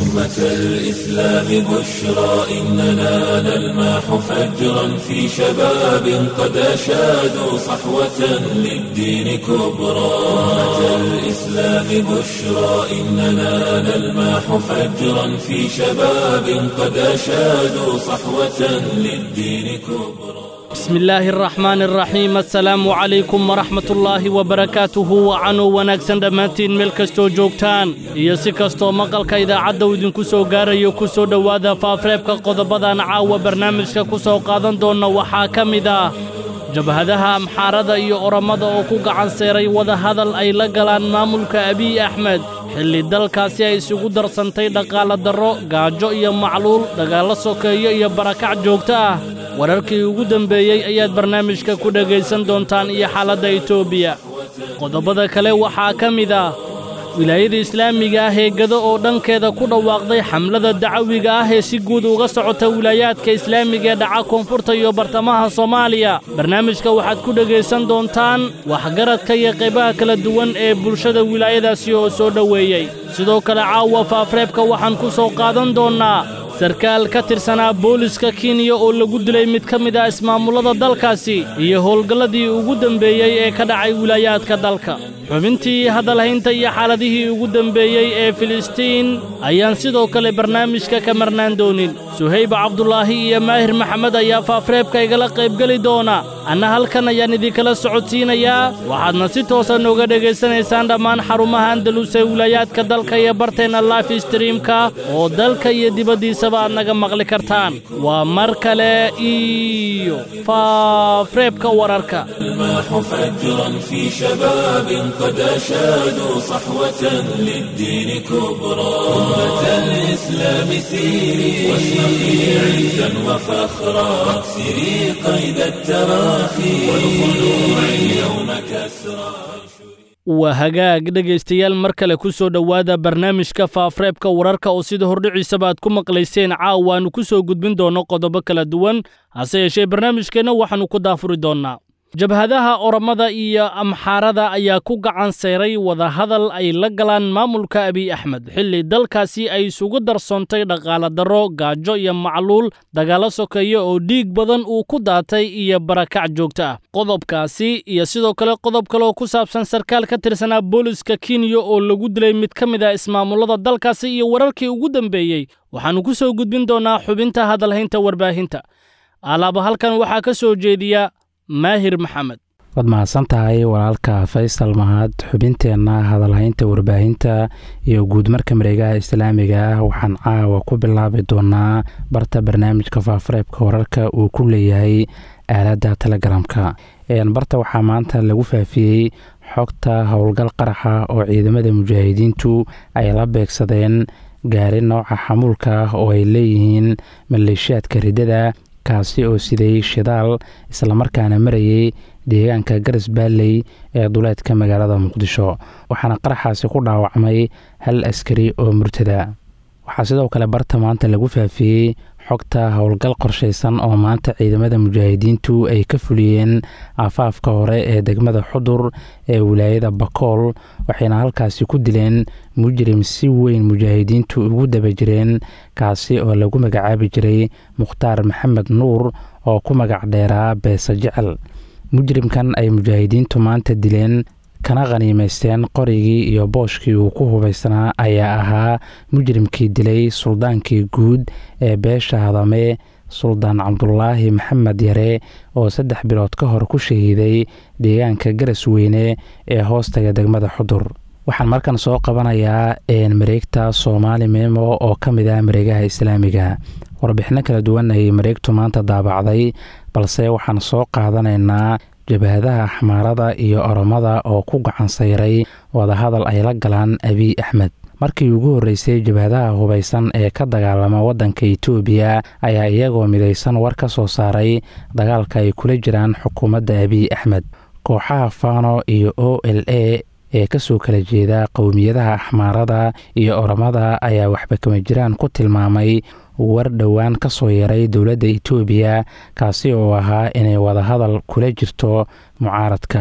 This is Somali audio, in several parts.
أمة الإسلام بشرى إننا نلمح فجرا في شباب قد أشادوا صحوة للدين كبرى أمة الإسلام بشرى إننا نلمح فجرا في شباب قد أشادوا صحوة للدين كبرى bismi illaahi araxmaan araxiim assalaamu calaykum waraxmatullaahi wabarakaatuhu wacanuu wanaagsan dhammaantiin meel kastoo joogtaan iyo si kastoo maqalka idaacadda uu idinku soo gaarayo ku soo dhowaada faafreebka qodobadan caawa barnaamijka ku soo qaadan doonna waxaa ka mid ah jabhadaha amxaarada iyo orammada oo ku gacan seeray wadahadal ay la galaan maamulka abiy axmed xilli dalkaasi ay isugu darsantay dhaqaala darro gaajo iyo macluul dagaallo sokeeyo iyo barakac joogto ah wararkii ugu dembeeyey ayaad barnaamijka ku dhegaysan doontaan iyo xaaladda etoobiya qodobbada kale waxaa ka mid ah wilaayada islaamiga ah ee gado oo dhankeeda ku dhawaaqday xamlada dacawiga ah ee si guud uga socota wilaayaadka islaamiga ee dhaca koonfurta iyo bartamaha soomaaliya barnaamijka waxaad ku dhegaysan doontaan waxgaradka iyo qaybaha kala duwan ee bulshada wilaayadaasi oo soo dhoweeyey sidoo kale caawa faafreebka waxaan ku soo qaadan doonnaa sarkaal ka tirsanaa booliska kenya oo lagu dilay mid ka mid ah ismaamullada dalkaasi iyo howlgalladii ugu dembeeyey ee ka dhacay wilaayaadka dalka xubintii hadalhaynta iyo xaaladihii ugu dembeeyey ee filistiin ayaan sidoo kale barnaamijka ka marnaan doonin suhayb cabdulaahi iyo maahir maxamed ayaa faafreebka igala qaybgeli doona anna halkan ayaan idinkala socodsiinayaa waxaadna si toosa nooga dhegaysanaysaan dhammaan xarumaha andalus ee wilaayaadka dalka iyo barteenna life streamka oo dalka iyo dibaddiisa aad naga maqli kartaan waa mar kale iyo faafreebka wararka الماح فجرا في شباب قد أشادوا صحوة للدين كبرى أمة الإسلام سيري واشرقي عزا وفخرا واكسري قيد التراخي والخلوع اليوم كسرى waa hagaag dhegaystayaal mar kale ku soo dhowaada barnaamijka faafreebka wararka oo sida hordhiciisaba aad ku maqlayseen caawa aanu ku soo gudbin doonno qodobo kala duwan hase yeeshee barnaamijkeenna waxaannu ku daafuri doonnaa jabhadaha orammada iyo amxaarada ayaa ku gacan seeray wadahadal ay la galaan maamulka abiy axmed xilli dalkaasi ay isugu darsoontay dhaqaala darro gaajo iyo macluul dagaallo sokeeyo oo dhiig badan uu ku daatay iyo barakac joogto ah qodobkaasi iyo sidoo kale qodob kale oo ku saabsan sarkaal ka tirsanaa booliska kenya oo lagu dilay mid ka mid ah ismaamullada dalkaasi iyo wararkii ugu dembeeyey waxaannu ku soo gudbin doonnaa xubinta hadalhaynta warbaahinta alaaba halkan waxaa ka soo jeediya maahir maxamed waad mahadsan tahay walaalka faysal mahad xubinteenna hadalhaynta warbaahinta iyo guudmarka mareegaha islaamiga ah waxaan caawa ku bilaabi doonaa barta barnaamijka faafareebka wararka uu ku leeyahay aaladda telegaraamka barta waxaa maanta lagu faafiyey xogta howlgal qaraxa oo ciidamada mujaahidiintu ay la beegsadeen gaari nooca xamuulka ah oo ay leeyihiin maleeshiyaadka riddada kaasi oo siday shidaal islamarkaana marayay deegaanka garas baalley ee duleedka magaalada muqdisho waxaana qaraxaasi ku dhaawacmay hal askari oo murtada waxaa sidoo kale barta maanta lagu faafiyey xogta howlgal qorshaysan oo maanta ciidamada mujaahidiintu ay ka fuliyeen aafaafka hore ee degmada xudur ee wilaayada bakool waxayna halkaasi ku dileen mujrim si weyn mujaahidiintu ugu daba jireen kaasi oo lagu magacaabi jiray mukhtaar maxamed nuur oo ku magac dheeraa beesa jecel mujrimkan ay mujaahidiintu maanta dileen kana khaniimaysteen qorigii iyo booshkii uu ku hubaysnaa ayaa ahaa mujrimkii dilay suldaankii guud ee beesha hadame suldaan cabdulaahi maxamed yare oo saddex bilood ka hor ku shahiiday deegaanka garas weyne ee hoostaga degmada xudur waxaan markan soo qabanayaa mareegta soomaali memo oo ka mid ah mareegaha islaamiga warbixino kala duwan ayay mareegtu maanta daabacday balse waxaan soo qaadanaynaa jabhadaha axmaarada iyo oromada oo ku gacan sayray wadahadal ay la galaan abiy axmed markii ugu horreysay jabhadaha hubaysan ee ka dagaalama waddanka itoobiya ayaa iyagoo midaysan war ka soo saaray dagaalka ay kula jiraan xukuumadda abiy axmed kooxaha fano iyo o l a ee kasoo kala jeeda qowmiyadaha axmaarada iyo oromada ayaa waxba kama jiraan ku tilmaamay war dhowaan ka soo yaray dowladda itoobiya kaasi oo ahaa inay wadahadal kula jirto mucaaradka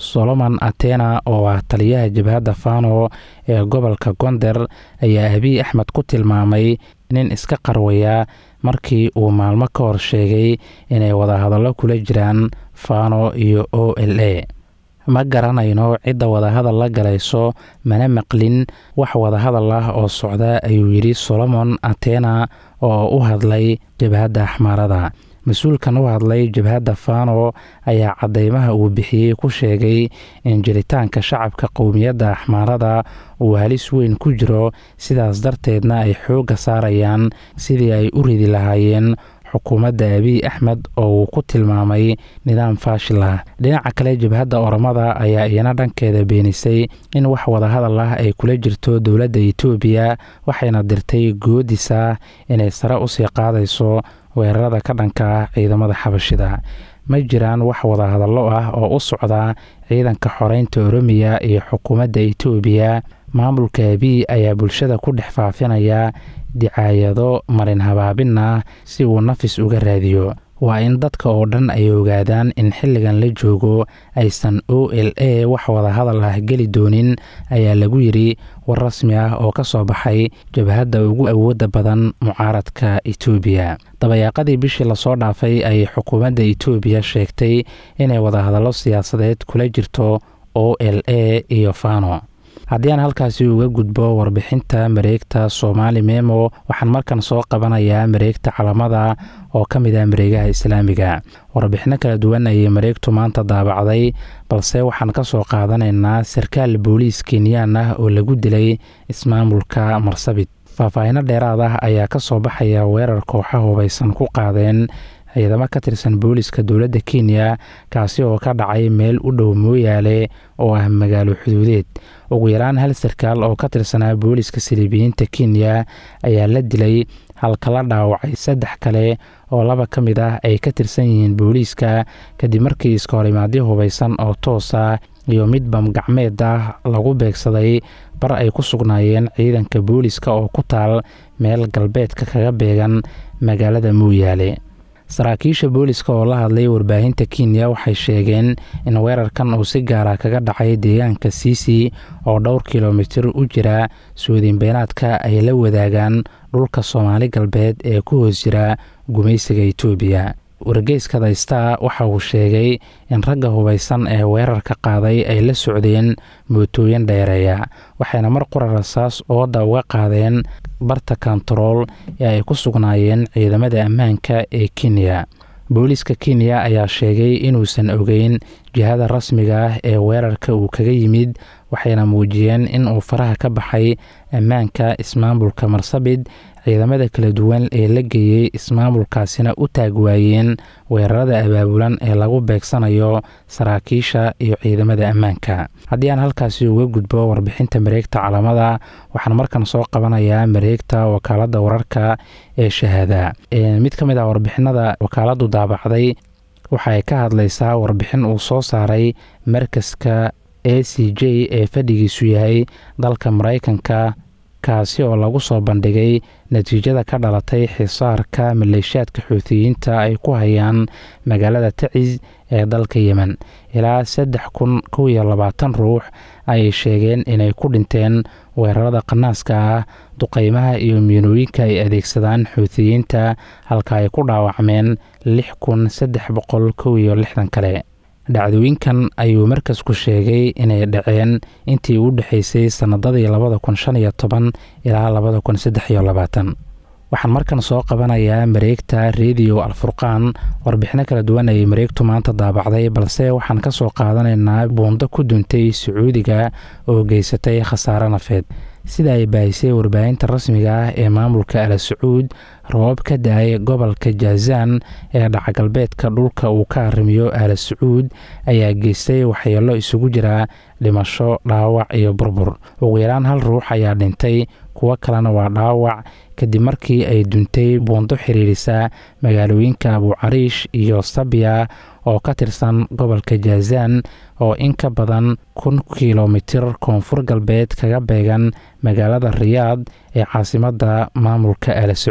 solomon atena oo ah taliyaha jabhadda fano ee gobolka gonder ayaa abiy axmed ku tilmaamay nin iska qarwaya markii uu maalmo ka hor sheegay inay wadahadallo kula jiraan fano iyo o l a ma garanayno cidda wadahadal la galayso mana maqlin wax wadahadal ah oo socda ayuu yidhi solomon atena oo u hadlay jabhadda axmaarada mas-uulkan u hadlay jabhadda fano ayaa cadeymaha uu bixiyey ku sheegay in jiritaanka shacabka qowmiyadda axmaarada uu halis weyn ku jiro sidaas darteedna ay xoogga saarayaan sidii ay u ridi lahaayeen xukuumadda abiy axmed oo uu ku tilmaamay nidaam faashil ah dhinaca kale jabhadda oromada ayaa iyana dhankeeda beenisay in wax wadahadal ah ay kula jirto dowladda etoobiya waxayna dirtay goodis ah inay sare usii qaadayso weerarada ka dhanka ah ciidamada xabashida ma jiraan wax wadahadallo ah oo u socda ciidanka xoreynta oromiya iyo xukuumadda etoobiya maamulka abiy ayaa bulshada ku dhex faafinaya dicaayado marin habaabin ah si uu nafis uga raadiyo waa in dadka oo dhan ay ogaadaan in xilligan la joogo aysan o l a wax wadahadal ah geli doonin ayaa lagu yidhi war rasmi ah oo ka soo baxay jabhadda ugu awoodda badan mucaaradka etoobiya dabayaaqadii bishii lasoo dhaafay ayay xukuumadda etoobiya sheegtay inay wadahadallo siyaasadeed kula jirto o l a iyo fano haddii aan halkaasi uga gudbo warbixinta mareegta soomaali memo waxaan markan soo qabanayaa mareegta calamada oo ka mid ah mareegaha islaamiga warbixino kala duwan ayay mareegtu maanta daabacday balse waxaan ka soo qaadanaynaa sarkaal booliis kenyaan ah oo lagu dilay ismaamulka marsabit faahfaahino dheeraad ah ayaa ka soo baxaya weerar kooxa hubaysan ku qaadeen ciidamo ka tirsan booliska dowladda kenya kaasi oo ka dhacay meel u dhow mooyaale oo ah magaalo xuduudeed ugu yaraan hal sarkaal oo ka tirsanaa booliska siliibiyiinta kenya ayaa la dilay halka la dhaawacay saddex kale oo laba ka mid ah ay ka tirsan yihiin booliiska kadib markii iskahorimaadyo hubaysan oo toos ah iyo mid bamgacmeed ah lagu beegsaday bar ay ku sugnaayeen ciidanka booliska oo ku taal meel galbeedka kaga beegan magaalada mooyaale saraakiisha booliska oo la hadlay warbaahinta kenya waxay sheegeen in weerarkan uu si gaara kaga dhacay deegaanka siisi oo dhowr kilomitir u jira suudiinbeenaadka ay la wadaagaan dhulka soomaali galbeed ee ku hoos jira gumaysiga etoobiya wargeyska daystaa waxa uu sheegay in ragga hubaysan ee weerarka qaaday ay la socdeen mootooyin dheereeya waxayna mar qura rasaas ooda uga qaadeen barta kontarool ee ay ku sugnaayeen ciidamada ammaanka ee kenya booliiska kenya ayaa sheegay inuusan ogeyn jihada rasmiga ah ee weerarka uu kaga yimid waxayna muujiyeen in uu faraha ka baxay ammaanka ismaamulka marsabit ciidamada kala duwan ee la geeyey ismaamulkaasina u taag waayeen weerarada abaabulan ee lagu beegsanayo saraakiisha iyo ciidamada ammaanka haddii aan halkaasi uga gudbo warbixinta mareegta calamada waxaan markan soo qabanayaa mareegta wakaaladda wararka ee shahaada mid ka mid ah warbixinada wakaaladdu daabacday waxaay ka hadlaysaa warbixin uu soo saaray markaska a c j ee fadhigiisu yahay dalka maraykanka kaasi oo lagu soo bandhigay natiijada ka dhalatay xisaarka maleeshiyaadka xuutiyiinta ay ku hayaan magaalada tacis ee dalka yemen ilaa saddex kun kow iyo labaatan ruux ayay sheegeen inay ku dhinteen weerarada qanaaska ah duqeymaha iyo miinooyinka ay adeegsadaan xuutiyiinta halka ay ku dhaawacmeen lix kun saddex boqol kow iyo lixdan kale dhacdooyinkan ayuu markasku sheegay inay dhaceen intii u dhexaysay sannadadii labada kun shan iyo toban ilaa labada kun saddex iyo labaatan waxaan markan soo qabanayaa mareegta rediyo alfurqaan warbixino kala duwan ayay mareegtu maanta daabacday balse waxaan ka soo qaadanaynaa buundo ku duntay sacuudiga oo geysatay khasaare nafeed sida ay baahisay warbaahinta rasmiga ah ee maamulka ala sacuud roobab ka da-ay gobolka jaazaan ee dhacagalbeedka dhulka uu ka arrimiyo ala sacuud ayaa geystay waxyeelo isugu jira dhimasho dhaawac iyo burbur ugu yaraan hal ruux ayaa dhintay kuwo kalena waa dhaawac kadib markii ay duntay buundo xiriirisa magaalooyinka abucariish iyo sabya oo ka tirsan gobolka jaazaan oo in ka badan kun kilomitir koonfur galbeed kaga beegan magaalada riyaad ee caasimadda maamulka ala sacuud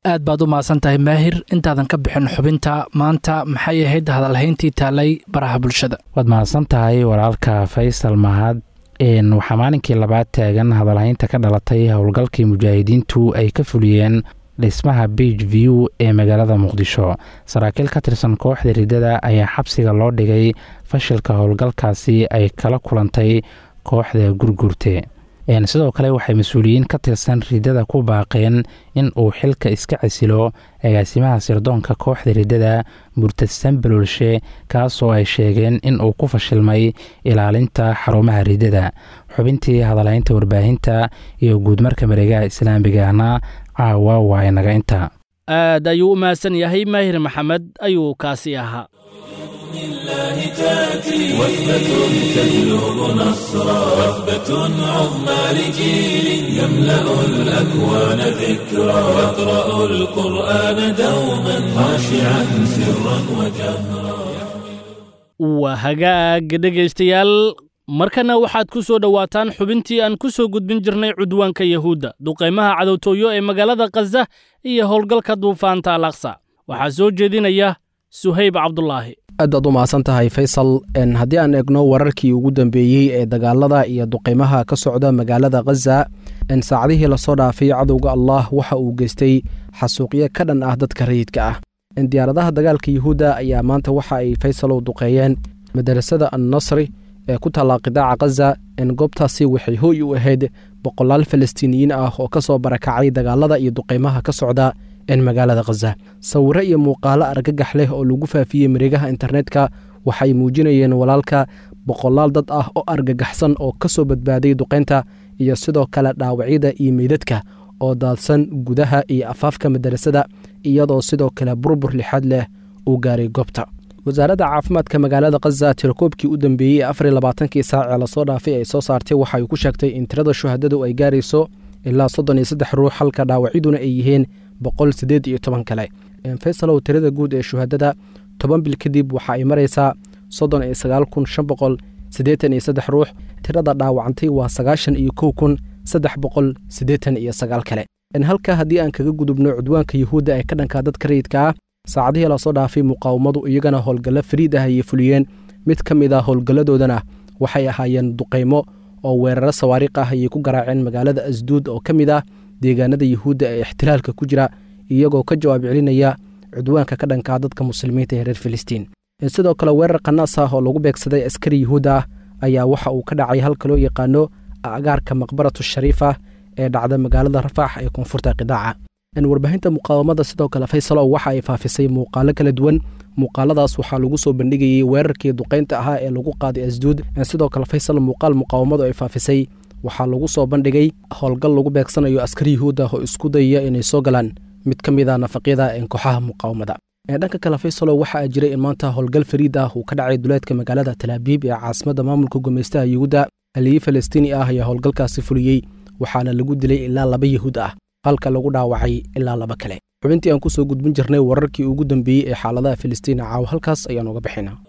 aad baad u mahadsan tahay maahir intaadan ka bixin xubinta maanta maxay ahayd hadalhayntii taalay baraha bulshada waad mahadsan tahay walaalka faysal mahad waxaa maalinkii labaad taagan hadalhaynta ka dhalatay howlgalkii mujaahidiintu ay ka fuliyeen dhismaha beige view ee magaalada muqdisho saraakiil ka tirsan kooxda riddada ayaa xabsiga loo dhigay fashilka howlgalkaasi ay kala kulantay kooxda gurgurte sidoo kale waxay mas-uuliyiin ka tirsan riddada ku baaqeen in uu xilka iska casilo agaasimaha sirdoonka kooxda riddada murtadsan baloolshe kaasoo ay sheegeen in uu ku fashilmay ilaalinta xarumaha riddada xubintii hadalhaynta warbaahinta iyo guudmarka mareegaha islaamigana caawa waa inaga inta aad ayuu u mahadsan yahay maahir maxamed ayuu kaasi ahaa الله تأتي وثبة تجلب نصرا وثبة عظمى لجيل يملأ الأكوان ذكرا يقرأ القرآن دوما خاشعا سرا وجهرا waa hagaag dhegaystayaal markana waxaad ku soo dhowaataan xubintii aan ku soo gudbin jirnay cudwaanka yahuudda duqaymaha cadowtooyo ee magaalada khaza iyo howlgalka duufaanta alaqsa waxaa soo jeedinaya suhayb cabdulaahi aad baad u mahadsan tahay faysal haddii aan eegno wararkii ugu dambeeyey ee dagaalada iyo duqaymaha ka socda magaalada khaza saacadihii lasoo dhaafay cadowga allah waxa uu geystay xasuuqyo ka dhan ah dadka rayidka ah diyaaradaha dagaalka yuhuudda ayaa maanta waxa ay faysalow duqeeyeen madarasada annasri ee ku taallaa qidaaca khaza goobtaasi waxay hooy u ahayd boqolaal falastiiniyiin ah oo ka soo barakacay dagaalada iyo duqaymaha ka socda magaalada khaza sawiro iyo muuqaalo argagax leh oo lagu faafiyey mareegaha internetka waxay muujinayeen walaalka boqolaal dad ah oo argagaxsan oo ka soo badbaaday duqaynta iyo sidoo kale dhaawacyada iyo meydadka oo daadsan gudaha iyo afaafka madarasada iyadoo sidoo kale burbur lixaad leh uu gaaray goobta wasaaradda caafimaadka magaalada khaza tirakoobkii u dambeeyey afar labaatankii saac ee lasoo dhaafay ay soo saartay waxa ay ku sheegtay in tirada shuhadadu ay gaarayso ilaa soddon iyo saddex ruux halka dhaawacyaduna ay yihiin boqol siddeed iyo toban kale faysalow tirada guud ee shuhadada toban bil kadib waxa ay maraysaa soddon iyo sagaal kun shan boqol siddeetan iyo saddex ruux tirada dhaawacantay waa sagaashan iyo kow kun saddex boqol siddeetan iyo sagaal kale halka haddii aan kaga gudubno cudwaanka yuhuudda ee ka dhanka dadka rayidka ah saacadihii lasoo dhaafay muqaawamadu iyagana howlgallo fariid ah ayay fuliyeen mid ka mid a howlgalladoodana waxay ahaayeen duqaymo oo weeraro sawaariikh ah ayay ku garaaceen magaalada asduud oo ka mid ah deegaanada yuhuudda ee ixtilaalka ku jira iyagoo ka jawaab celinaya cudwaanka ka dhankaa dadka muslimiinta ee reer filistiin sidoo kale weerar qanaas ah oo lagu beegsaday askari yuhuudda ah ayaa waxa uu ka dhacay halka loo yaqaano agaarka maqbaratu shariifa ee dhacda magaalada rafaax ee koonfurta qidaaca warbaahinta muqaawamada sidoo kale faysalo waxa ay faafisay muuqaalo kala duwan muuqaaladaas waxaa lagu soo bandhigayey weerarkii duqaynta ahaa ee lagu qaaday asduud sidoo kale faysal muuqaal muqaawamadu ay faafisay waxaa lagu soo bandhigay howlgal lagu beegsanayo askari yuhuud ah oo isku dayaya inay soo galaan mid ka mid a nafaqyada kooxaha muqaawamada dhanka kale faysalo waxaa jiray in maanta howlgal fariid ah uu ka dhacay duleedka magaalada talaabiib ee caasimada maamulka gumeystaha yuhuudda haliyey falastiini ah ayaa howlgalkaasi fuliyey waxaana lagu dilay ilaa laba yahuud ah halka lagu dhaawacay ilaa laba kale xubintii aan ku soo gudbin jirnay wararkii ugu dambeeyey ee xaaladaha filistiin caaw halkaas ayaan uga bixinaa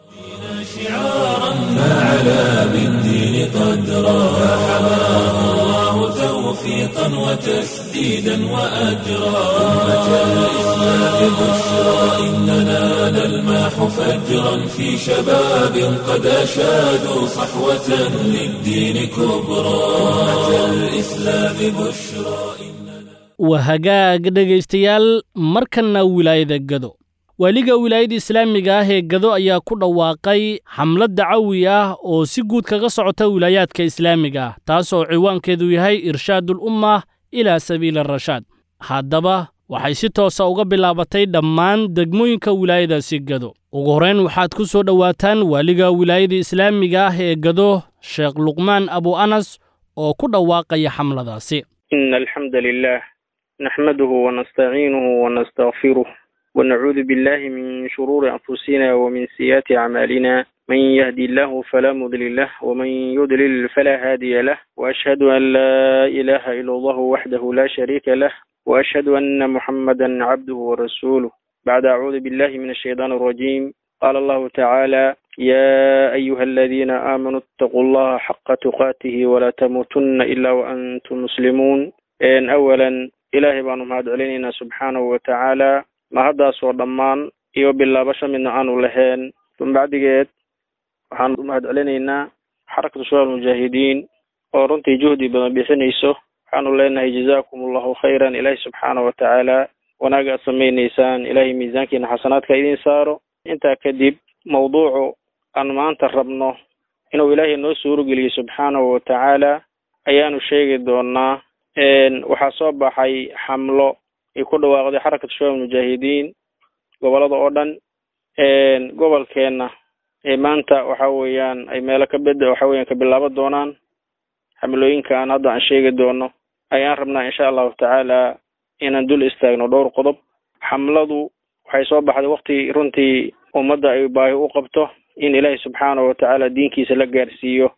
شعارا فعلى بالدين قدرا فحماه الله توفيقا وتسديدا وأجرا أمة الإسلام بشرى إننا نلماح فجرا في شباب قد أشادوا صحوة للدين كبرى أمة الإسلام بشرى waa hagaag dhegaystayaal markanna wilaayada gado waaliga wilaayada islaamiga ah ee gado ayaa ku dhawaaqay xamlad dacawi ah oo si guud kaga socota wilaayaadka islaamiga ah taas oo ciwaankeedu yahay irshaadul ummah ilaa sabiili arashaad haddaba waxay si toosa uga bilaabatay dhammaan degmooyinka wilaayadaasi gado ugu horrayn waxaad ku soo dhowaataan waaliga wilaayada islaamiga ah ee gado sheekh luqmaan abu anas oo ku dhawaaqaya xamladaasi نحمده ونستعينه ونستغفره ونعوذ بالله من شرور أنفسنا ومن سيئات أعمالنا من يهدي الله فلا مضل له ومن يضلل فلا هادي له وأشهد أن لا إله إلا الله وحده لا شريك له وأشهد أن محمدا عبده ورسوله بعد أعوذ بالله من الشيطان الرجيم قال الله تعالى يا أيها الذين آمنوا اتقوا الله حق تقاته ولا تموتن إلا وأنتم مسلمون أولا ilaahay baanu mahad celinaynaa subxaanahu wa tacaala mahaddaasoo dhammaan iyo bilaabasho midna aanu lahayn bacdigeed waxaan u mahad celinaynaa xarakatu shabaab mujaahidiin oo runtii juhdi badan bixinayso waxaanu leenahay jazaakum allahu khayran ilaahay subxaana wa tacaala wanaaga aad samaynaysaan ilaahay miisaankiina xasanaadka idiin saaro intaa kadib mawduucu aan maanta rabno inuu ilaahay noo suurogeliyo subxaanahu wa tacaala ayaanu sheegi doonaa waxaa soo baxay xamlo ay ku dhawaaqday xarakatu shabaab mujaahidiin gobolada oo dhan gobolkeenna ee maanta waxa weeyaan ay meelo ka bed waxa weeyaan ka bilaaban doonaan xamlooyinka aan hadda aan sheegi doono ayaan rabnaa insha allahu tacaala inaan dul istaagno dhowr qodob xamladu waxay soo baxday wakti runtii ummadda ay baahi u qabto in ilaahay subxaanahu watacaala diinkiisa la gaarsiiyo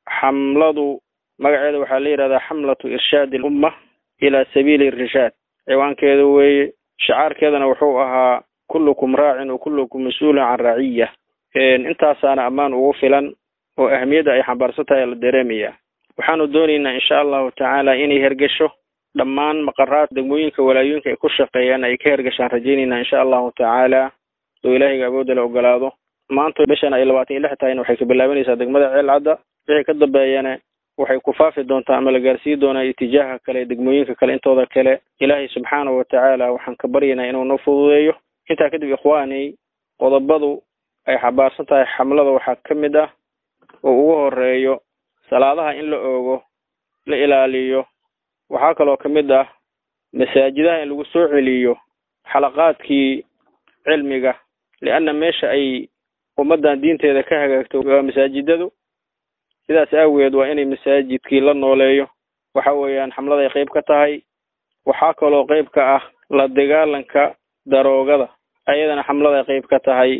xamladu magaceeda waxaa la yidhahdaa xamlatu irshaadi alumma ilaa sabiili irshaad ciwaankeeda weeye shicaarkeedana wuxuu ahaa kullukum raacin wa kullukum mas-uulun can raciya intaasaana ammaan ugu filan oo ahmiyadda ay xambaarsan tahay la dareemaya waxaanu doonaynaa insha allahu tacaala inay hergesho dhammaan maqaraad degmooyinka walaayooyinka ay ku shaqeeyaan ay ka hergashaan rajaynaynaa insha allahu tacaala oo ilaahayga awoodda la ogolaado maanta bishan ay labaatan iyo lix tahayna waxay ka bilaabanaysaa degmada ceelcadda wixii ka dambeeyana waxay ku faafi doontaa ama la gaarsiin doonaa itijaaha kale degmooyinka kale intooda kale ilaahay subxaanahu watacaala waxaan ka baryaynaa inuu noo fududeeyo intaa kadib ikhwaani qodobadu ay xabaarsan tahay xamlada waxaa ka mid ah oo ugu horeeyo salaadaha in la oogo la ilaaliyo waxaa kaloo ka mid ah masaajidaha in lagu soo celiyo xalaqaadkii cilmiga lianna meesha ay ummaddan diinteeda ka hagaagto waa masaajidadu sidaas aageed waa inay masaajidkii la nooleeyo waxa weeyaan xamlada ay qeyb ka tahay waxaa kaloo qeyb ka ah la dagaalanka daroogada ayadana xamlada ay qeyb ka tahay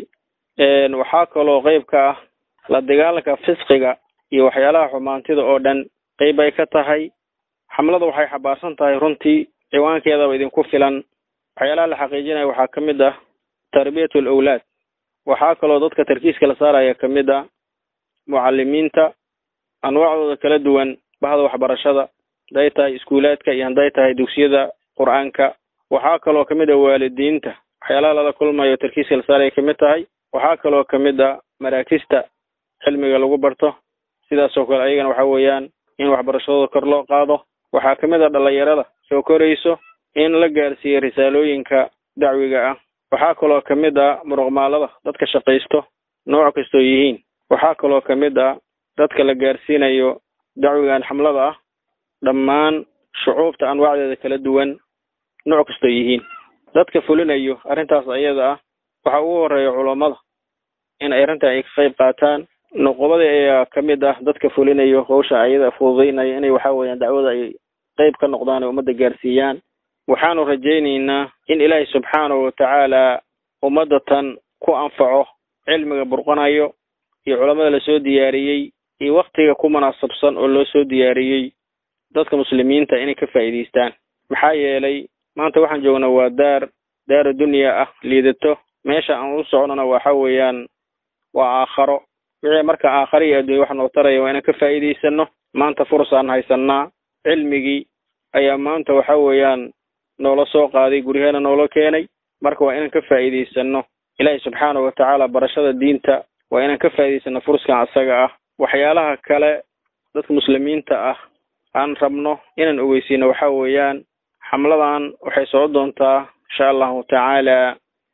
waxaa kaloo qeyb ka ah la dagaalanka fisqiga iyo waxyaalaha xumaantida oo dhan qeyb ay ka tahay xamlada waxay xabaarsan tahay runtii ciwaankeedaba idinku filan waxyaalaha la xaqiijinaya waxaa ka mid ah tarbiyatu alawlaad waxaa kaloo dadka tarkiiska la saaraya ka mid ah mucalimiinta anwaacdooda kala duwan bahda waxbarashada haday tahay iskuulaadka iyo hadday tahay dugsiyada qur-aanka waxaa kaloo ka mid ah waalidiinta waxyaalaha lala kulmayo tarkiiska la saaraya kamid tahay waxaa kaloo ka mid ah maraakista cilmiga lagu barto sidaas oo kale ayagana waxa weeyaan in waxbarashadooda kor loo qaado waxaa ka mid ah dhalinyarada soo korayso in la gaarsiiyo risaalooyinka dacwiga ah waxaa kaloo ka mid ah muruqmaalada dadka shaqaysto nooc kastoo yihiin waxaa kaloo ka mid ah dadka la gaarsiinayo dacwigan xamlada ah dhammaan shucuubta anwaacdeeda kala duwan nooc kastoo yihiin dadka fulinayo arrintaas ayada ah waxaa ugu horeeya culammada in ay arrintan ay ka qayb qaataan nuqubadii ayaa ka mid ah dadka fulinayo hawsha ayada fududeynaya inay waxa weeyaan dacwada ay qeyb ka noqdaan ee ummadda gaarsiiyaan waxaanu rajaynaynaa in ilaahay subxaanahu watacaala ummadda tan ku anfaco cilmiga burqanayo iyo culamada lasoo diyaariyey iyo waktiga ku munaasabsan oo loo soo diyaariyey dadka muslimiinta inay ka faa'iidaystaan maxaa yeelay maanta waxaan joognaa waa daar daara dunya ah liidato meesha aan u socnona waxa weeyaan waa aakharo wixii marka aakharo iyo adduunya wax noo taraya waa inaan ka faa'iidaysano maanta fursaan haysanaa cilmigii ayaa maanta waxa weeyaan noola soo qaaday guryaheena noola keenay marka waa inaan ka faa'iidaysano ilaahay subxaanahu watacaala barashada diinta waa inaan ka faa'iidaysano furskan asaga ah waxyaalaha kale dadka muslimiinta ah aan rabno inaan ogeysiino waxa weeyaan xamladan waxay soo doontaa insha allahu tacaala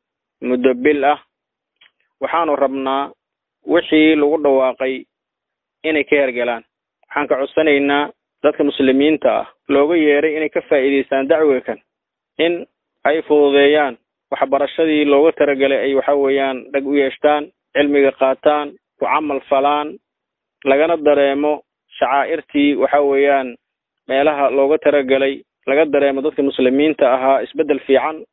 muddo bil ah waxaanu rabnaa wixii lagu dhawaaqay inay ka hergalaan waxaan ka codsanaynaa dadka muslimiinta ah looga yeeray inay ka faa'iidaystaan dacwiga kan in ay fududeeyaan waxbarashadii looga talagalay ay waxa weeyaan dhag u yeeshtaan cilmiga qaataan ku camal falaan lagana dareemo shacaa'irtii waxa weeyaan meelaha looga talagalay laga dareemo dadka muslimiinta ahaa isbeddel fiican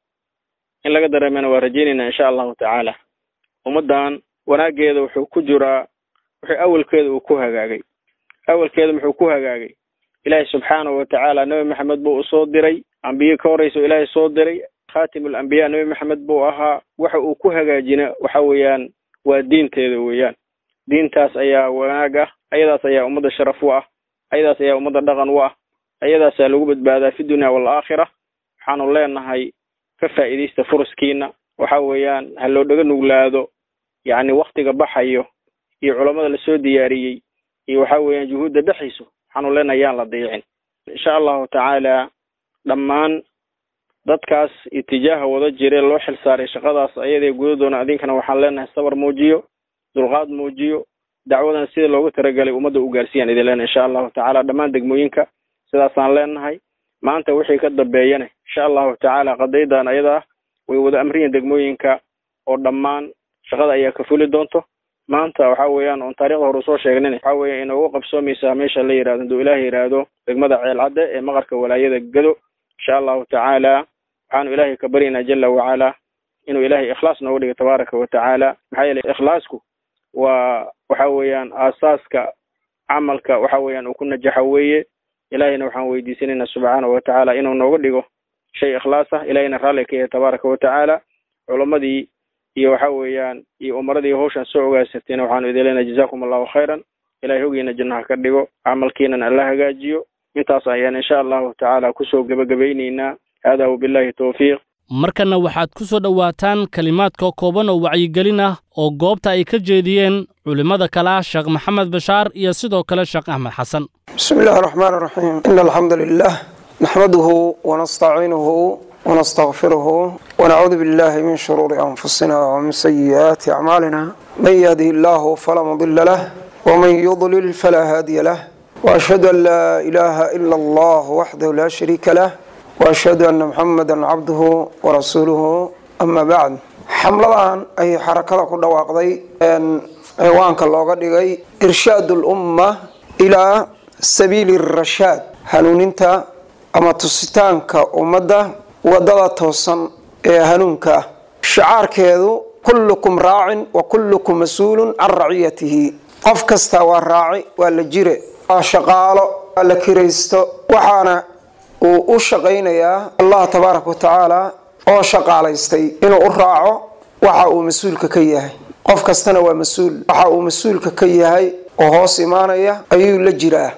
in laga dareemana waa rajaynaynaa insha allahu tacaala ummaddan wanaaggeeda wuxuu ku jiraa wuxuu awalkeeda uu ku hagaagay awalkeeda muxuu ku hagaagay ilaahay subxaanahu watacaala nebi maxamed buu usoo diray ambiye ka horreysa ilaahay soo diray khaatimul ambiya nebi maxamed buu ahaa waxa uu ku hagaajina waxa weeyaan waa diinteeda weeyaan diintaas ayaa wanaag ah ayadaas ayaa ummadda sharaf u ah ayadaas ayaa ummadda dhaqan u ah ayadaasaa lagu badbaadaa fi dunya waalaakhira waxaanu leenahay ka faa'iidaysta furaskiina waxa weeyaan ha loo dhaga nuglaado yacni waktiga baxayo iyo culammada lasoo diyaariyey iyo waxa weeyaan juhuudda dhexayso waxaanu leenahay yaan la dayicin insha allahu tacaala dhammaan dadkaas itijaaha wada jire loo xil saaray shaqadaas ayadee gudadoona idinkana waxaan leenahay sabar muujiyo dulqaad muujiyo dacwadan sida loogu talagalay ummadda u gaarsiiyaan idin leenahay insha allahu tacaala dhammaan degmooyinka sidaasaan leenahay maanta wixii ka dambeeyana insha allahu tacaala qadaydan ayada ah way wada amriyin degmooyinka oo dhammaan shaqada ayaa ka fuli doonto maanta waxa weeyaan oon taarikhda hore usoo sheegnin waxa weeya inoogu qabsoomaysaa meesha la yihahdo haduu ilaah yidhaahdo degmada ceelcadde ee maqarka walaayada gado insha allahu tacaala waxaanu ilaahay ka baryaynaa jala wacala inuu ilaahay ikhlaas nooga dhigo tabaaraka wa tacaala maxaa yeelay ikhlaasku waa waxa weeyaan aasaaska camalka waxa weeyaan uu ku najaxa weeye ilaahayna waxaan weydiisanaynaa subxaanahu wa tacaala inuu nooga dhigo shay ikhlaas ah ilahayna raalli ka yahay tabaaraka wa tacaala culammadii iyo waxa weeyaan iyo umaradii hawshan soo ogaasatayna waxaanu idin leenahay jazakum allahu khayran ilahay hogiina jannaha ka dhigo camalkiinan alla hagaajiyo intaas ayaan insha allahu tacaala kusoo gebagabaynaynaa hada wabillahi towfiiq markanna waxaad ku soo dhowaataan kelimaadka kooban oo wacyigelin ah oo goobta ay ka jeediyeen culimmada kale ah sheekh maxamed bashaar iyo sidoo kale sheekh axmed xasan بسم الله الرحمن الرحيم إن الحمد لله نحمده ونستعينه ونستغفره ونعوذ بالله من شرور أنفسنا ومن سيئات أعمالنا من يهده الله فلا مضل له ومن يضلل فلا هادي له وأشهد أن لا إله إلا الله وحده لا شريك له وأشهد أن محمدا عبده ورسوله أما بعد xamladan ay xarakada ku dhawaaqday ciwaanka looga dhigay irshaad ulumma ilaa sabiili rashaad hanuuninta ama tusitaanka ummadda wadada toosan ee hanuunka ah shicaarkeedu kullukum raacin wa kullukum mas-uulun can raciyatihi qof kasta waa raaci waa la jire waa shaqaalo waa la kiraysto waxaana uu u shaqaynayaa allah tabaaraka wa tacaala oo shaqaalaystay inuu u raaco waxa uu mas-uulka ka yahay qof kastana waa mas-uul waxa uu mas-uulka ka yahay oo hoos imaanaya ayuu la jiraa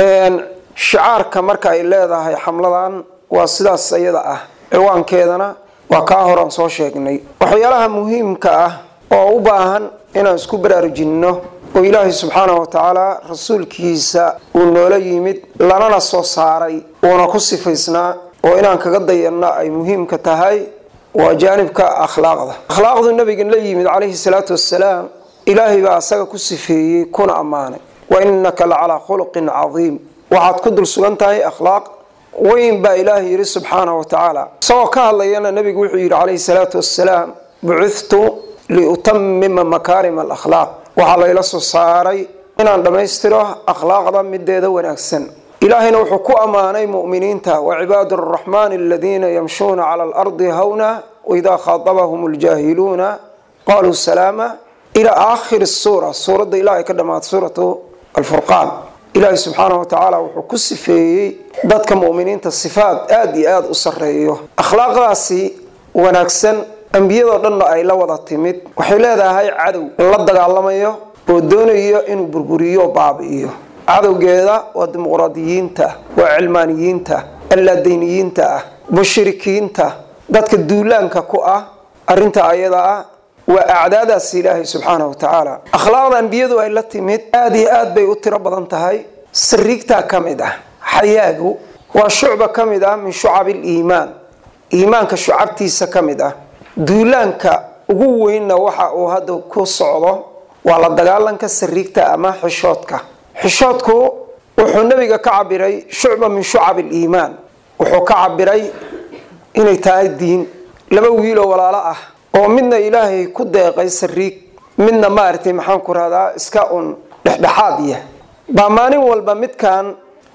shicaarka marka ay leedahay xamladan waa sidaas iyada ah ciwaankeedana waa kaa horan soo sheegnay waxyaalaha muhiimka ah oo u baahan inaan isku baraarujinno oo ilaahay subxaanahu wa tacaala rasuulkiisa uu noola yimid lanana soo saaray uuna ku sifaysnaa oo inaan kaga dayanno ay muhiimka tahay waa jaanibka akhlaaqda akhlaaqdu nabigan la yimid calayhi salaatu wassalaam ilaahay baa asaga ku sifeeyey kuna ammaanay wa innaka la calaa khuluqin cadiim waxaad ku dul sugan tahay akhlaaq weyn baa ilaahay yidhi subxaanahu wa tacaala isagoo ka hadlayana nabigu wuxuu yidhi calayhi salaatu wassalaam bucithtu liutamima makaarima alakhlaaq waxaa layla soo saaray inaan dhammaystiro akhlaaqda mideeda wanaagsan ilaahayna wuxuu ku ammaanay mu'miniinta wacibaadu araxmaani aladiina yamshuuna cala alardi hawna waidaa khaatabahum ljaahiluuna qaluu salaama ilaa aakhiri suura suuradda ilahay ka dhammaata suuratu alfurqaan ilaahay subxaanahu wa tacaala wuxuu ku sifeeyey dadka mu'miniinta sifaad aada iyo aada u sarreeyo akhlaaqdaasi wanaagsan ambiyadoo dhanna ay la wada timid waxay leedahay cadow la dagaalamayo oo doonayo inuu burburiyo baabi'iyo cadowgeeda waa dimuqraadiyiinta waa cilmaaniyiinta allaadayniyiinta ah mushrikiinta dadka duulaanka ku ah arinta ayada ah waa acdaadaas ilaahay subxaanahu wa tacaala akhlaaqda ambiyadu ay la timid aada iyo aad bay u tiro badan tahay sariigtaa ka mid ah xayaagu waa shucba ka mid ah min shucabi liimaan iimaanka shucabtiisa ka mid ah duulaanka ugu weynna waxa uu hadda ku socdo waa la dagaalanka sariigta ama xishoodka xishoodku wuxuu nabiga ka cabiray shucba min shucab liimaan wuxuu ka cabiray inay tahay diin laba wiiloo walaalo ah oo midna ilaahay ku deeqay sariig midna maaragtay maxaan ku rahdaa iska un dhexdhexaad yah baa maalin walba midkan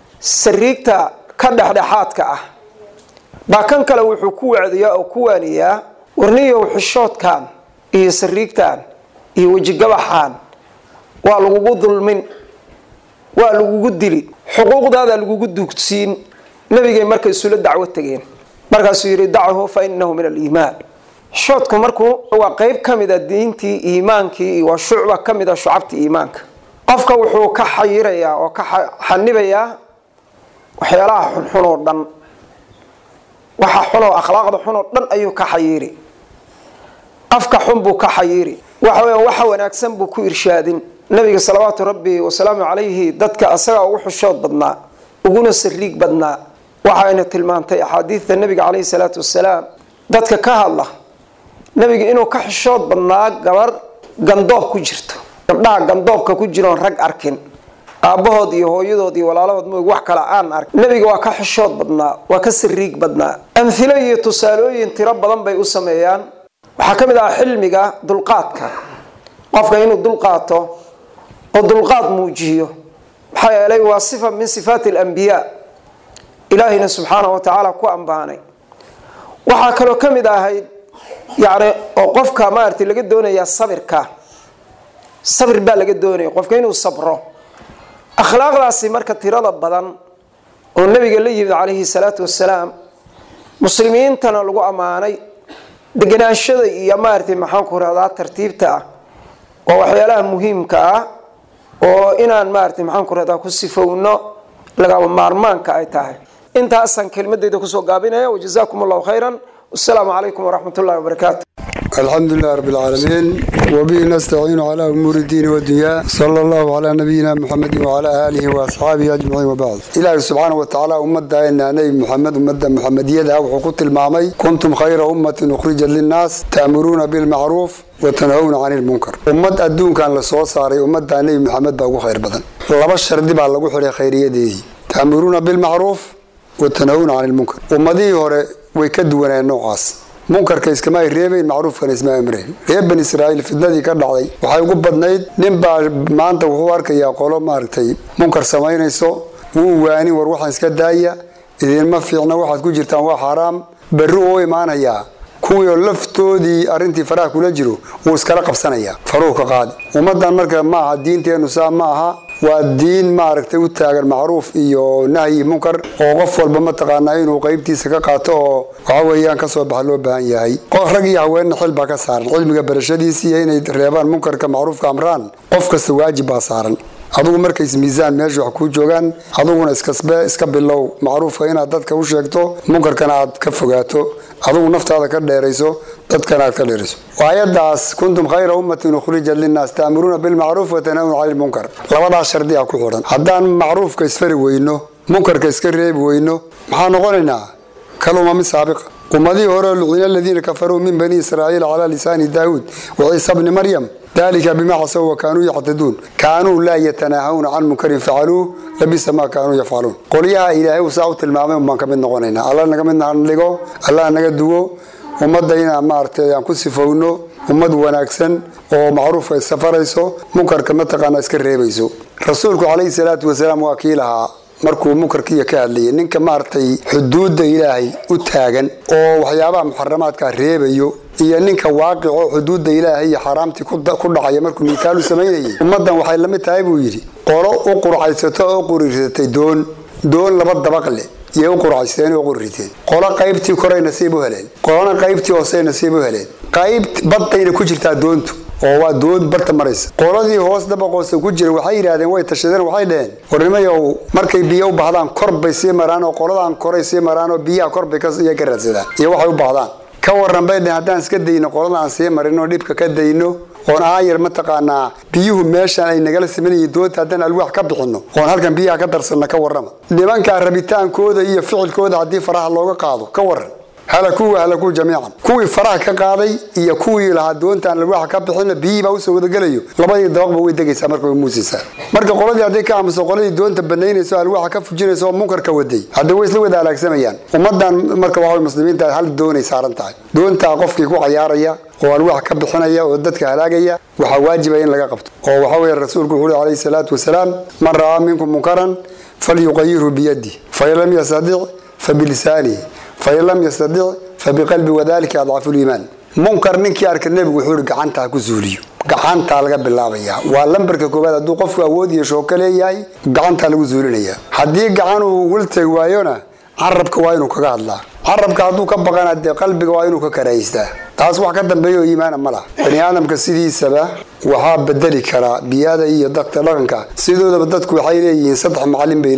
sariigta ka dhexdhexaadka ah baa kan kale wuxuu ku wacdiyaa oo ku waaniyaa warniyow xishoodkan iyo sariigtan iyo wejigabaxan waa lagugu dulmin waa lagugu dili xuquuqdaada lagugu duugsiin nabigay markay isula dacwo tegeen markaasuu yidhi dachu fa inahu min aliimaan xishoodku markuu waa qeyb ka mida diintii iimaankii waa shucba ka mid a shucabtii iimaanka qofka wuxuu ka xayirayaa oo ka xanibayaa waxyaalaha xunxun oo dhan waxa xunoo akhlaaqda xunoo dhan ayuu ka xayiiri afka xun buu ka xayiiri waxa weya waxa wanaagsan buu ku irshaadin nabiga salawaatu rabbi wasalaamu calayhi dadka asagaa ugu xushood badnaa uguna sariig badnaa waxayna tilmaantay axaadiidta nabiga caleyhi salaatu wasalaam dadka ka hadla nabiga inuu ka xushood badnaa gabar gandoob ku jirto gabdhaha gandoobka ku jiroon rag arkin aabbahood iyo hooyadood iyo walaalahood moog wax kale aan ark nabiga waa ka xishood badnaa waa ka sariig badnaa amhilo iyo tusaalooyin tiro badan bay u sameeyaan waxaa ka mid ah xilmiga dulqaadka qofka inuu dulqaato oo dulqaad muujiyo maxaa yeelay waa sifa min sifaati alambiyaa ilaahayna subxaanahu wa tacaala ku ambaanay waxaa kaloo ka mid ahayd yani oo qofka maarata laga doonayaa sabirka sabir baa laga doonaya qofka inuu sabro akhlaaqdaasi marka tirada badan oo nabiga la yimid calayhi salaatu wasalaam muslimiintana lagu ammaanay deganaanshada iyo maaragtay maxaanku rahdaa tartiibta ah waa waxyaalaha muhiimka ah oo inaan maaragtay maxaanku rahdaa ku sifowno lagaba maarmaanka ay tahay intaasaan kelmadeyda kusoo gaabinaya wajazaakum allahu khayran wasalaamu calaykum waraxmat ullahi wabarakaatu الحمد لله رب العالمين وبه نستعين على أمور الدين والدنيا صلى الله على نبينا محمد وعلى آله وأصحابه أجمعين وبعد إلهي سبحانه وتعالى أمدا إن نبي محمد أمدا محمدية وحقوق المعمي كنتم خير أمة أخرجت للناس تأمرون بالمعروف وتنهون عن المنكر أمد أدون كان لسوى صاري أمدا نبي محمد بأقو خير بدن لبا الشرد بقى لقو حري خيرية دي تأمرون بالمعروف وتنهون عن المنكر أمدي هوري ويكدونا النوعاس munkarka iskama ay reebayn macruufkana isma amrayn reer bani israa'iil fidnadii ka dhacday waxay ugu badnayd nin baa maanta wuxuu arkayaa qolo maaragtay munkar samaynayso wuu waani war waxaan iska daaya idinma fiicna waxaad ku jirtaan waa xaaraam berri uu imaanayaa kuwii oo laftoodii arrintii faraha kula jiro wuu iskala qabsanayaa faruhu ka qaadi ummaddan marka ma aha diinteennu saa ma aha waa diin maaragtay u taagan macruuf iyo nahyi munkar oo qof walba mataqaanaa inuu qaybtiisa ka qaato oo waxa weeyaan kasoo baxa loo baahan yahay rag iyo haweenna xil baa ka saaran cilmiga barashadiisa iyo inay reebaan munkarka macruufka amraan qof kasta waajib baa saaran adugu markays miisaan meesha wax kuu joogaan aduguna iskasbe iska bilow macruufka inaad dadka u sheegto munkarkana aad ka fogaato adugu naftaada ka dheerayso dadkana aad ka dheerayso aayadaas kuntum khayra ummatin ukhrijat linnaas taamuruuna bilmacruuf watanahuna cani lmunkar labadaas shardi a ku xidhan haddaan macruufka isfari weyno munkarka iska reebi weyno maxaa noqonaynaa kalumami saabiqa ummadihii hore lucina aladiina kafaruu min bani israa'iil calaa lisaani daawuud wa ciisa bni maryam dalika bima casaw wa kaanuu yactaduun kaanuu laa yatanaahawna can munkarin facaluuh labisa maa kaanuu yafcaluun qolyaha ilaahay uu saa u tilmaamay umbaan ka mid noqonaynaa alla naga mid dhigo allah naga duwo ummadda inaan maaragtay aan ku sifowno ummad wanaagsan oo macruufka iskafarayso munkarka mataqaana iska reebayso rasuulku calayhi salaatu wasalaam waa kii lahaa markuu munkarkiiya ka hadlayay ninka maaragtay xuduudda ilaahay u taagan oo waxyaabaha muxaramaadka reebayo iyo ninka waaqico xuduudda ilaahay iyo xaaraamtii ku dhacaya markuu miithaalu samaynayay ummaddan waxay la mid tahay buu yidhi qolo u qurcaysato oo qurirsatay doon doon laba dabaq leh iyay u qurcaysteen oo qurriteen qolo qaybtii koray nasiib u heleen qolona qaybtii hoosey nasiib u heleen qayb baddayna ku jirtaa doontu oo waa doon barta maraysa qoladii hoos dabaqoosa ku jira waxay yidhaahdeen way tashadeen waxay dheheen warnimayow markay biyo u baahdaan kor bay sii maraan oo qoladaan koray sii maraan oo biyaha kor bay iya ka raadsadaan iyo waxay u baahdaan ka waran bay dheheen haddaan iska dayno qolada aan sii marin oo dhibka ka dayno oon aayar mataqaanaa biyuhu meeshaan ay nagala samaynayiin doonta haddaan alwaax ka bixinno oon halkan biyaha ka darsanno ka warrama nimankaa rabitaankooda iyo ficilkooda haddii faraha looga qaado ka waran halakuu halakuu jamiican kuwii faraha ka qaaday iyo kuwii lahaa doontaan alwaaxa ka bixina biyihiibaa usoo wadagelayo labadii dabaqba way degaysaa marka way muusaysaa marka qoladii hadday ka aamuso qoladii doonta banaynayso alwaaxa ka fujinayso oo munkarka waday hadda way isla wada halaagsamayaan ummadan marka waxa muslimiinta hal doonay saaran tahay doontaa qofkii ku cayaaraya oo alwaax ka bixinaya oo dadka halaagaya waxaa waajiba in laga qabto oo waxa weeye rasuulku wuxuu uhi calayhi salaatu wasalaam man ra'aa minkum munkaran falyuqayirhu biyadi fain lam yastadic fabilisaanihi fain lam yastadic fabiqalbi wadalika adcafu liimaan munkar ninkii arka nebigu wuxuu ihi gacanta ha ku zuuliyo gacantaa laga bilaabayaa waa lambarka koowaad hadduu qofku awood iyo shooka leeyahay gacantaa lagu zuulinaya haddii gacan uu wiltag waayona carabka waa inuu kaga hadlaa carabka hadduu ka baqana dee qalbiga waa inuu ka karahaystaa taas wax ka dambeeya oo iimaana ma laha bani aadamka sidiisaba waxaa bedeli karaa biyada iyo dadka dhaqanka sidoodaba dadku waxay leeyihiin saddex macalin bay leeyihiin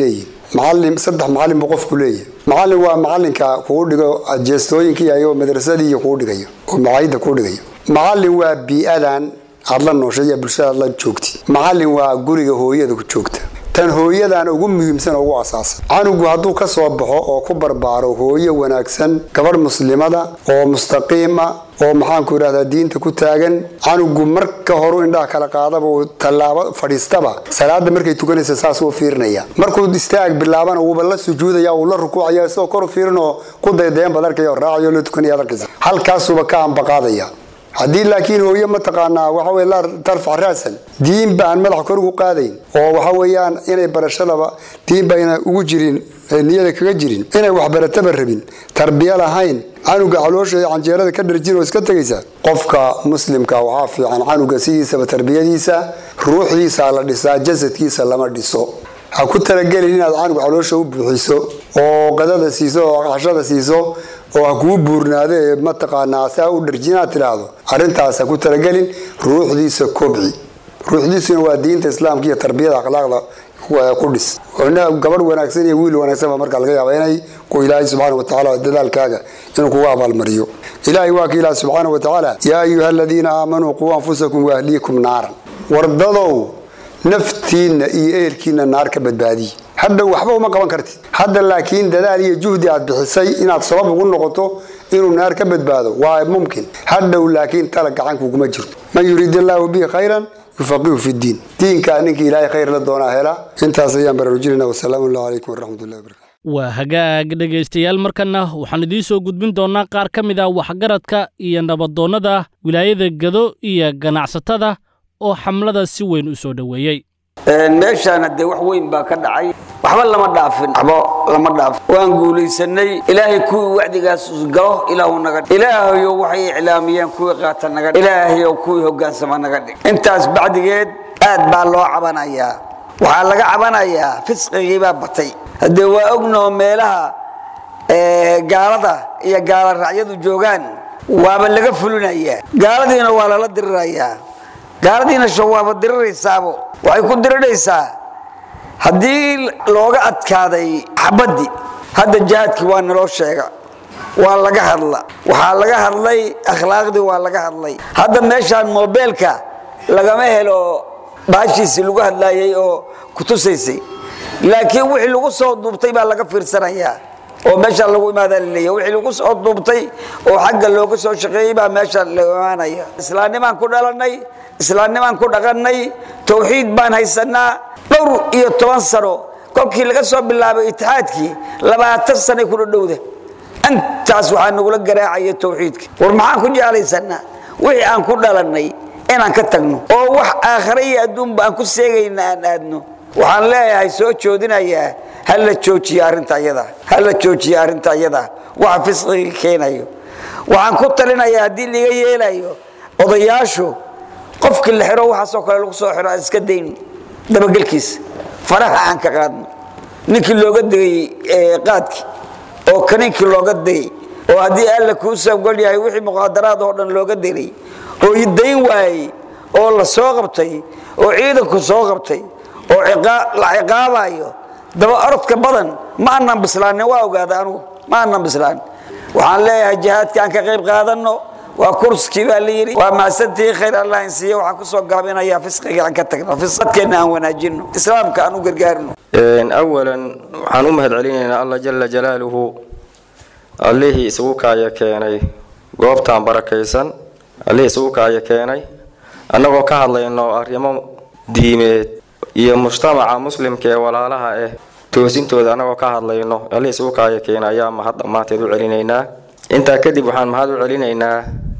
macalin saddex macalin buu qofku leeyahay macalin waa macalinka kugu dhigo jeestooyinkii ayagoo madrasadii kugu dhigayo oo macaayidda kugu dhigayo macalin waa bii-adan aad la nooshay iyo bulshada aad la joogtid macalin waa guriga hooyada ku joogta tan hooyadan ugu muhiimsan oo ugu asaasan canugu hadduu ka soo baxo oo ku barbaaro hooyo wanaagsan gabadh muslimada oo mustaqiima oo maxaanku idhahdaa diinta ku taagan canugu marka horu indhaha kala qaadaba uu tallaabo fadhiistaba salaada markay tukanaysa saas uu fiirinaya markuu istaag bilaabana wuuba la sujuudaya uu la rukuucaya isagoo kor u fiirinoo ku daydayan baad arkaya oo raacayo la tukanaya ad arkaysa halkaasuuba ka ambaqaadaya haddii laakiin hooye mataqaanaa waxa wey laa tarfac raasan diinba aan madaxa kor ugu qaadayn oo waxa weeyaan inay barashadaba diinba ina ugu jirin niyada kaga jirin inay waxbarataba rabin tarbiya lahayn canuga caloosha iyo canjeerada ka dharjin oo iska tegaysa qofka muslimka waxaa fiican canuga sidiisaba tarbiyadiisa ruuxdiisa la dhisaa jasadkiisa lama dhiso ha ku talagelin inaad canuga caloosha u buuxiso oo qadada siiso oo cashada siiso oo ha kuu buurnaado ee mataqaanaa saa u dharjin aad tidhaahdo arrintaas ha ku talagelin ruuxdiisa kobci ruuxdiisuna waa diinta islaamka iyo tarbiyada akhlaaqda ku dhis gabadh wanaagsan iyo wiil wanaagsan baa markaa laga yaaba inay ku ilaahay subxaana wa tacaala dadaalkaaga inuu kugu abaalmariyo ilaahay waa ka ilaah subxaana wa tacaala yaa ayuha aladiina aamanuu quu anfusakum waahliikum naaran wardadow naftiinna iyo ehelkiinna naar ka badbaadiye hadda waxba uma qaban kartid hadda laakiin dadaal iyo juhdi aad bixisay inaad sabab ugu noqoto inuu naar ka badbaado waa mumkin hadhow laakiin tala gacankuguma jirto man yuriid illaahu bihi khayran yufaqihu fi diin diinkaa ninka ilaahay khayr la doonaa hela intaas ayaan baraarujinayna wasalaamu allah calaykum waraxmatullahi wabarakatu waa hagaag dhegaystayaal markanna waxaan idiin soo gudbin doonnaa qaar ka mid ah waxgaradka iyo nabadoonnada wilaayada gado iyo ganacsatada oo xamlada si weyn u soo dhoweeyey meeshaan haddee wax weyn baa ka dhacay waxba lama dhaafin waxba lama dhaafin waan guulaysanay ilaahay kuwii wacdigaas galo ilaahu naga dhig ilaahayo waxay iclaamiyeen kuwii qaata naga dhig ilaahayo kuwii hogaansama naga dhig intaas bacdigeed aad baa loo cabanayaa waxaa laga cabanayaa fisqigii baa batay haddee waa ognoo meelaha gaalada iyo gaala raacyadu joogaan waaba laga fulinayaa gaaladiina waa lala dirirayaa gaaladiina shawaaba diriraysaabo waxay ku diriraysaa haddii looga adkaaday xabaddii hadda jihaadkii waa naloo sheega waa laga hadla waxaa laga hadlay akhlaaqdii waa laga hadlay hadda meeshaan mobeelka lagama helo baashiisii lagu hadlaayay oo ku tusaysay laakiin wixii lagu soo duubtay baa laga fiirsanayaa oo meesha lagu imaadaa laleeya wixii lagu soo duubtay oo xagga looga soo shaqeeyey baa meesha la imaanaya islaamnimaan ku dhalanay islaamnimaan ku dhaqannay tawxiid baan haysanaa dhowr iyo toban sano kolkii laga soo bilaabay itixaadkii labaatan sanay ku dhadhowda intaas waxaa nagula garaacaya tawxiidka war maxaan ku jeclaysanaa wixii aan ku dhalannay inaan ka tagno oo wax aakhare iyo adduunba aan ku seegayna aan aadno waxaan leeyahay soo joodinayaa ha la joojiyo arrinta iyada ha la joojiyo arrinta iyada waxa fisqiga keenayo waxaan ku talinayaa haddii laga yeelayo odayaashu qofkii la xiro waxaasoo kale lagu soo xiro aan iska dayno dabagelkiisa faraha aan ka qaadno ninkii looga degay qaadkii oo kaninkii looga degay oo haddii alla kuu sabgol yahay wixii muqaadaraad oo dhan looga degay oo dayn waayey oo la soo qabtay oo ciidanku soo qabtay oo la ciqaabayo daba orodka badan ma aanan bislaanin waa ogaada anugu ma aanan bislaanin waxaan leeyahay jihaadka aan ka qayb qaadanno waa kurskii baa la yidhi waa mahadsantihi khayr allah in siiya waxaan kusoo gaabinayaa fisqiga aan ka tagno fisqadkeenna aan wanaajinno islaamka aan u gargaarino awalan waxaan u mahad celinaynaa allah jala jalaaluhu allihii isugu kaaya keenay goobtaan barakaysan allihii isugu kaaya keenay annagoo ka hadlayno arrimo diimeed iyo mujtamaca muslimka ee walaalaha ah toosintooda annagoo ka hadlayno allihii isugu kaaya keenay ayaa mahad dhammaanteed u celinaynaa intaa kadib waxaan mahad u celinaynaa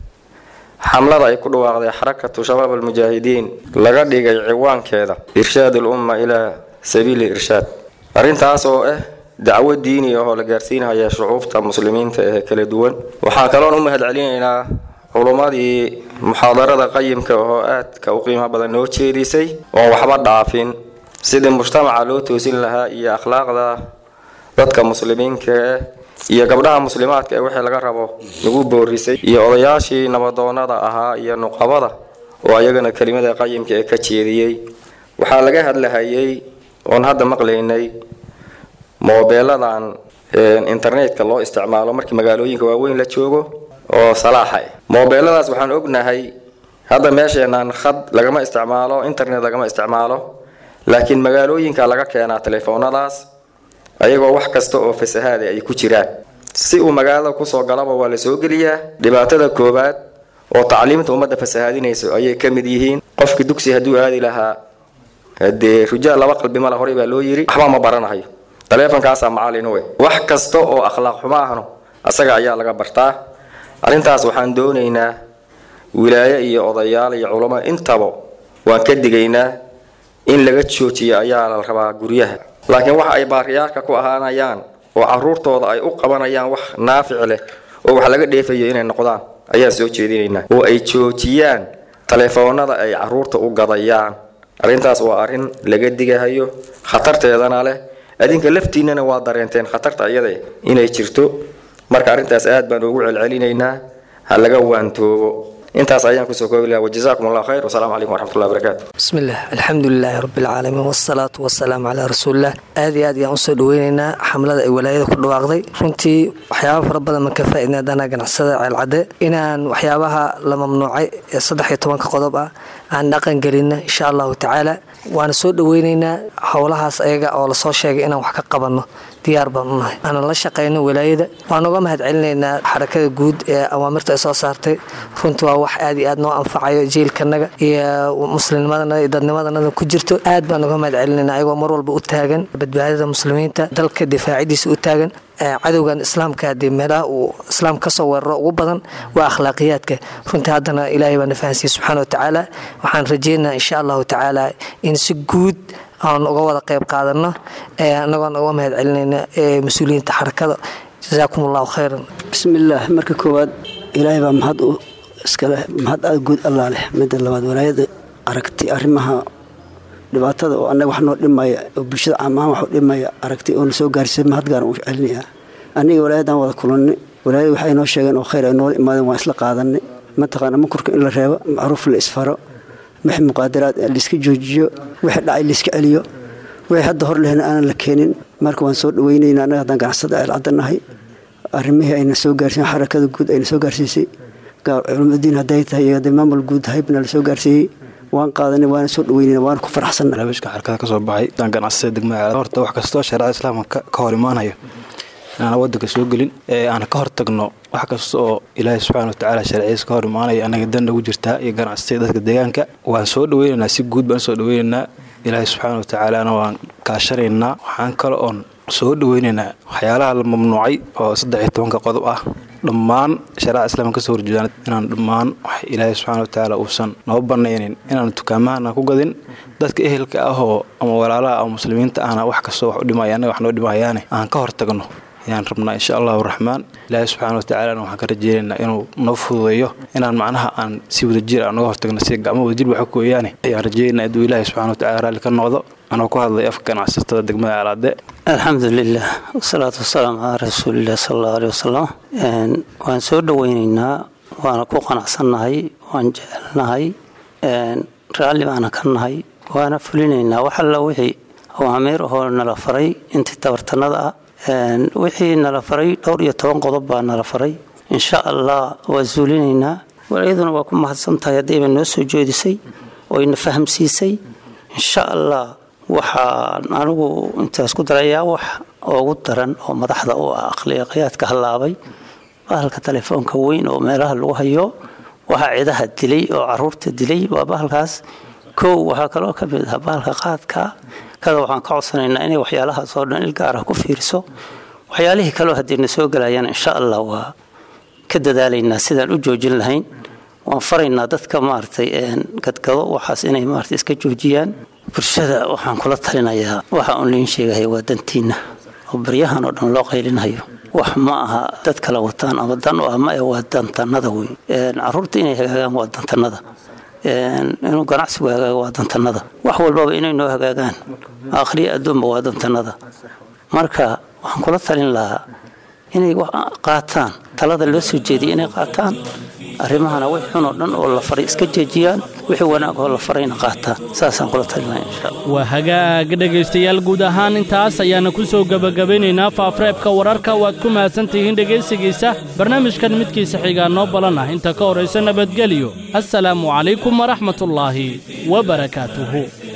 xamlada ay ku dhawaaqday xarakatu shabaab almujaahidiin laga dhigay ciwaankeeda irshaad ulumma ilaa sabiili irshaad arrintaas oo ah dacwo diini ahoo la gaarsiinaya shucuubta muslimiinta ee kala duwan waxaan kaloon u mahad celinaynaa culummadii muxaadarada qayimka oo aadka u qiimo badan noo jeedisay oon waxba dhaafin sidii mujtamaca loo toosin lahaa iyo akhlaaqda dadka muslimiinka ah iyo gabdhaha muslimaadka ee wixii laga rabo lagu boorisay iyo odayaashii nabadoonada ahaa iyo nuqabada oo ayagana kelimada qayimka ee ka jeediyey waxaa laga hadlahayay oon hadda maqlaynay moobeeladan internetka loo isticmaalo markii magaalooyinka waaweyn la joogo oo salaaxa moobeeladaas waxaan ognahay hadda meesheenaan khad lagama isticmaalo internet lagama isticmaalo laakiin magaalooyinka laga keenaa telefoonadaas ayagoo wax kasta oo fasahaada ay ku jiraan si uu magaalada kusoo galaba waa la soo geliyaa dhibaatada koowaad oo tacliimta ummadda fasahaadinayso ayay ka mid yihiin qofki dugsi hadduu aadi lahaa hadee rujaal laba qalbi mala horey baa loo yiri waxba ma baranahayo taleefonkaasaa macalin we wax kasta oo akhlaaq xumo ahno asaga ayaa laga bartaa arrintaas waxaan doonaynaa wilaaye iyo odayaal iyo culamo intaba waan ka digaynaa in laga joojiyo ayaa la rabaa guryaha laakiin waxa ay baariyaalka ku ahaanayaan oo caruurtooda ay u qabanayaan wax naafic leh oo wax laga dheefayo inay noqdaan ayaan soo jeedinaynaa oo ay joojiyaan taleefoonada ay caruurta u gadayaan arrintaas waa arrin laga digahayo khatarteedana leh adinka laftiinana waa dareenteen khatarta iyada inay jirto marka arrintaas aad baan ugu celcelinaynaa ha laga waantoobo intaas ayaan kusoo koobi lahaa wajazaakum allah khayr wasalaamu calaykum waraxmatullahi wabarakaatu bismi illah alxamdu lilaahi rabbi alcaalamiin wasalaatu wasalaamu calaa rasuulilah aad iyo aad ayaan usoo dhaweyneynaa xamlada ay walaayada ku dhawaaqday runtii waxyaaba fara badan man ka faaidna haddana ganacsada ceelcadde inaan waxyaabaha la mamnuucay ee saddex iyo tobanka qodob ah aan dhaqan gelinna insha allahu tacaala waana soo dhaweyneynaa howlahaas ayaga oo lasoo sheegay inaan wax ka qabanno diyaar baan unahay aanan la shaqayno walaayada waan uga mahad celinaynaa xarakada guud ee awaamirta ay soo saartay runtii waa wax aad iyo aad noo anfacayo jiilkanaga iyo muslimnimadana iyo dadnimadanada ku jirto aad baan uga mahad celinayna ayagoo mar walba u taagan badbaadada muslimiinta dalka difaacidiisa u taagan cadowgan islaamka hadii meelaha uu islaam kasoo weeraro ugu badan waa akhlaaqiyaadka runtii haddana ilaahay baa na fahansiiyey subxaana watacaala waxaan rajeynaa insha allahu tacaala in si guud aan uga wada qayb qaadano anagoon uga mahad celinayna mas-uuliyiinta xarakada jazaakum allahu khayran bismillaah marka koowaad ilaahay baa mahad u iskale mahad aad guud allaa leh midda labaad walaayada aragti arrimaha dhibaatada oo annaga wax noo dhimaya oo bulshada caamahaan wax u dhimaya aragti oo na soo gaarsiisay mahad gaaran u celinayaa aniga walaayadan wada kulannay walaayada waxay noo sheegeen oo khayr ay noola imaadeen waan isla qaadanay mataqaana makurka in la reebo macruuf la isfaro wixii muqaadaraad layska joojiyo wixii dhacay layska celiyo wixii hadda hor lehna aanan la keenin marka waan soo dhaweynaynaa annaga haddaan ganacsada ceelcadanahay arrimihii ayna soo gaarsiin xarakada guud ayna soo gaarsiisay culimadiin hadday tahay iyo hadday maamul guud haybna la soo gaarsiiyey waan qaadanay waana soo dhaweynayna waana ku faraxsanna barnaamijka xarakada ka soo baxay daan ganacsada degmada horta wax kastoo shareecada islaamka ka hor imaanayo inaan wadanka soo gelin ee aan ka hor tagno wax kasta oo ilaahay subxaana watacaala sharcigiisa ka hor imaanaya annaga dan nagu jirtaa iyo ganacsatada dadka deegaanka waan soo dhaweynaynaa si guud baan usoo dhaweynaynaa ilaahay subxaana watacaalana waan kaashanaynaa waxaan kale oon soo dhaweynaynaa waxyaalaha la mamnuucay oo saddex iyo tobanka qodob ah dhammaan shareeca islaamka kasoo horjeedaan inaan dhammaan wax ilaahay subxaana watacaala uusan noo banaynin inaan dukaamahana ku gadin dadka ehelka ahoo ama walaalaha ama muslimiinta ahna wax kastoo wax u dhimaya annaga wax noo dhimayaane aan ka hor tagno ayaan rabnaa insha allahu raxmaan ilaahay subxaana watacaalana waxaan ka rajeynaynaa inuu noo fududeeyo inaan macnaha aan si wadajir aan uga hortagno si gacmo wadajir waxa kooyaane ayaan rajeynaa inuu ilaahay subxana watacala raalli ka noqdo anoo ku hadlay afka ganacsatada degmada alaade alxamdu lilah wasalaatu wasalaamu calaa rasuulilah sal allahu aleh wasalam waan soo dhaweynaynaa waana ku qanacsannahay waan jecelnahay raalli baana ka nahay waana fulinaynaa wax alla wixii awaamiir ahoo nala faray intii tabartanada ah wixii nala faray dhowr iyo toban qodob baa nala faray insha allah waa suulinaynaa walaayaduna waa ku mahadsantahay haddayba noo soo jeedisay oo ina fahamsiisay insha allah waxaan anigu intaas ku darayaa wax ugu daran oo madaxda u ah aqliyaqiyaadka hallaabay bahalka telefoonka weyn oo meelaha lagu hayo waxaa cidaha dilay oo caruurta dilay waa bahalkaas kow waxaa kaloo ka mid ah bahalka qaadka kada waxaan ka codsanaynaa inay waxyaalahaas oo dhan il gaarah ku fiiriso waxyaalihii kaleo haddiina soo gelayaan insha allah waa ka dadaalaynaa sidaan u joojin lahayn waan faraynaa dadka maaragtay gadgado waxaas inay maarata iska joojiyaan bulshada waxaan kula talinayaa waxa uun liin sheegaya waa dantiinna oo baryahan oo dhan loo qaylinhayo wax ma aha dad kala wataan ama dan u ah ma ee waa dantanada wey caruurta inay hagaagaan waa dantanada inuu ganacsigu hagaago waa dantanada wax walbaba inay noo hagaagaan akhriya adduunba waa dantanada marka waxaan kula talin lahaa inay qaataan talada loo soo jeediya inay qaataan arrimahana way xun oo dhan oo la faray iska jeejiyaan wixii wanaag oo la farayna qaataan saasaan kula talinaya insha allah waa hagaag dhegaystayaal guud ahaan intaas ayaana ku soo gebagabeynaynaa faafreebka wararka waad ku mahadsantihiin dhegaysigiisa barnaamijkan midkiisa xigaa noo balan ah inta ka horaysa nabadgelyo assalaamu calaykum waraxmatullaahi wa barakaatuhu